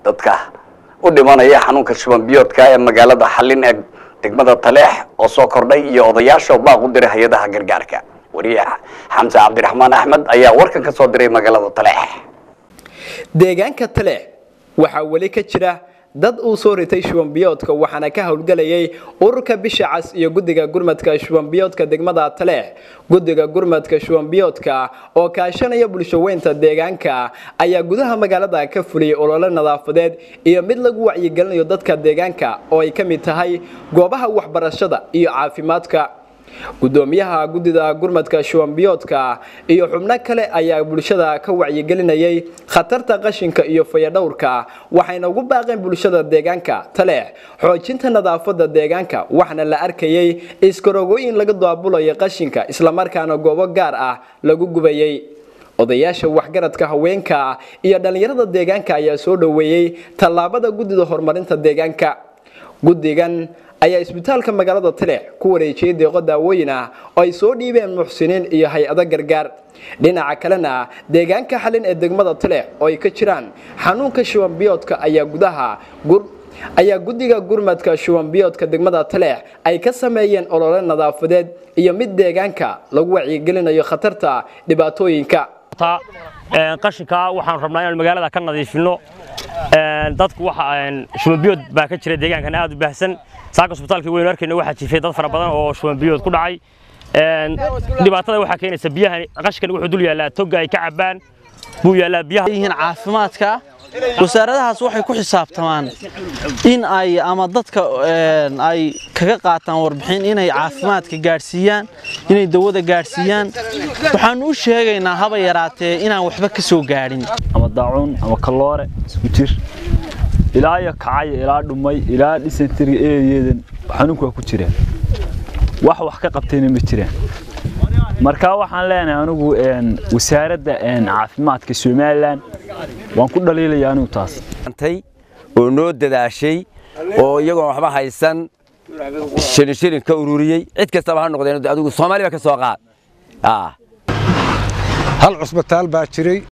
dadka u dhimanaya xanuunka shuban biyoodka ee magaalada xallin ee degmada taleex oo soo kordhay iyo odayaasha baaq u diray hay-adaha gargaarka wariye xamse cabdiraxmaan axmed ayaa warkan ka soo diray magaalada taleex deegaanka taleex waxaa weli ka jira dad uu soo ritay shubanbiyoodka waxaana ka howlgelayay ururka bisha cas iyo guddiga gurmadka shubanbiyoodka degmada taleex guddiga gurmadka shubanbiyoodka oo kaashanaya bulshaweynta deegaanka ayaa gudaha magaalada ka fuliyay olole nadaafadeed iyo mid lagu wacyigelinayo dadka deegaanka oo ay ka mid tahay goobaha waxbarashada iyo caafimaadka gudoomiyaha guddida gurmadka shubanbiyoodka iyo xubno kale ayaa bulshada ka wacyigelinayay khatarta qashinka iyo fayadhowrka waxayna ugu baaqeen bulshada deegaanka taleex xoojinta nadaafada deegaanka waxaana la arkayay iskarogooyin laga daabulayo qashinka islamarkaana goobo gaar ah lagu gubayay odayaasha waxgaradka haweenka iyo dhallinyarada deegaanka ayaa soo dhoweeyey tallaabada guddida horumarinta deegaanka guddigan ayaa isbitaalka magaalada taleex ku wareejiyey deeqo daawooyin ah oo ay soo dhiibeen muxsiniin iyo hay-ado gargaar dhinaca kalena deegaanka xalin ee degmada taleex oo ay ka jiraan xanuunka shubanbiyoodka ayaa gudaha ayaa guddiga gurmadka shubanbiyoodka degmada taleex ay ka sameeyeen olole nadaafadeed iyo mid deegaanka lagu wacyigelinayo khatarta dhibaatooyinka qashinka waxaan rabnaa inaan magaalada ka nadiifino dadku waxa shubanbiyood baa ka jira deegaankan aad u baahsan saaka isbitaalka weyn arkayna waxaa jiifay dad fara badan oo shubanbiyood ku dhacay dhibaatada waxaa keenaysa biyaha qashinkan wuxuu dul yaallaa toga ay ka cabaan buu yaallaa biyaha yihiin caafimaadka wasaaradahaas waxay ku xisaabtamaan in ay ama dadka ay kaga qaataan warbixin inay caafimaadka gaadhsiiyaan inay dawada gaadhsiiyaan waxaanu u sheegaynaa haba yaraatee inaan waxba ka soo gaadhin ama daacuun ama kalloore isku jir ilaa iyo kacaya ilaa dhumay ilaa dhisentiriga eeyeedan xanuunku waa ku jiraan wax wax ka qabtayna ma jiraan marka waxaan leenahay anigu wasaaradda caafimaadka somalilan waan ku dhaliilaya anigu taas oo noo dadaashay oo iyagoon waxba haysan shilin shilin ka ururiyey cid kastaba ha noqdeen adigu soomaaliya ka soo qaad hal cusbitaal baa jiray